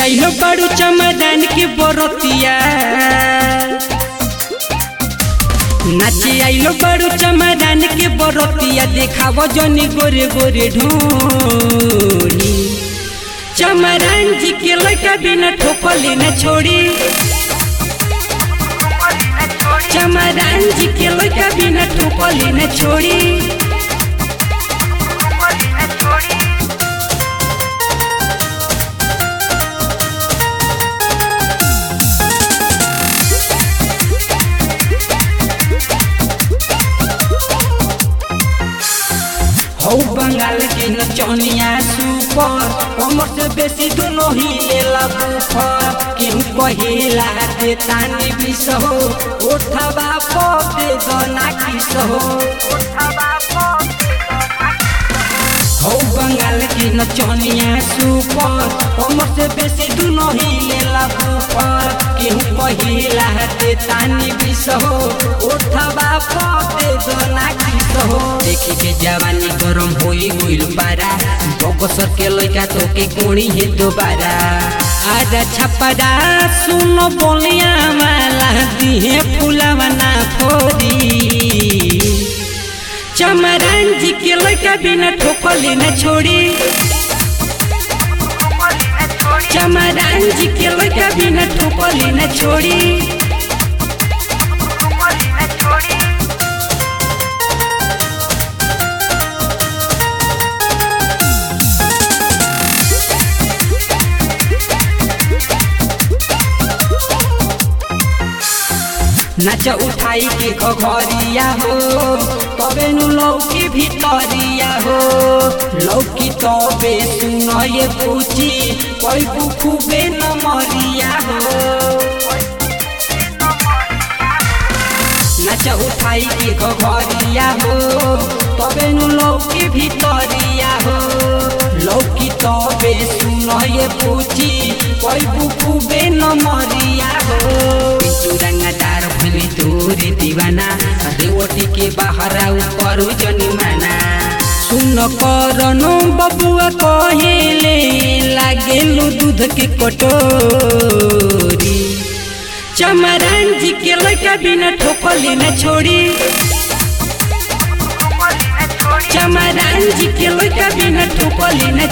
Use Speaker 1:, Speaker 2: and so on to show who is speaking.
Speaker 1: आइलो बड़ू चमदान की बरतिया नाचे आइलो बड़ू चमदान के बरतिया देखाव जनी गोरे गोरे ढोली चमरान जी के लड़का बिना ठोकले न छोड़ी चमरान जी के लड़का बिना ठोकले न छोड़ी हौ बंगाल के नचनिया सुपर कमर से बेसी दोनों ही लेला बुफर केहू कहेला दे तानी बिस हो ओठबा पप दे गना किस हो हौ बंगाल के नचनिया सुपर कमर से बेसी दोनों ही लेला बुफर केहू कहेला दे तानी बिस हो ओठबा पप दे गना किस हो देखी के जवानी गरम होई गइल पारा बकसर के लइका तो के कोणी हे दोबारा आजा छपरा सुन बोलिया माला दिहे फुलावा ना फोरी चमरान जी के लइका बिना ठोकले न छोड़ी चमरान जी के लइका बिना ठोकले न छोड़ी नाच उठाई के घरिया हो तबे नु लौकी भितरिया हो लौकी तबे सुन ये पूछी कोई खूबे न मरिया हो नाच उठाई के घरिया हो तबे नु लौकी भितरिया हो लौकी तबे सुन ये पूछी कोई खूबे न मरिया हो पिंटू रंगदार फिली तोरे दीवाना रेवटी के बाहर आउ करू जनिमाना सुन करनो बबुआ कहेले लागेलु दूध के कटोरी चमरान जी के लड़का बिना ठोकले न छोड़ी चमरान जी के लड़का बिना ठोकले न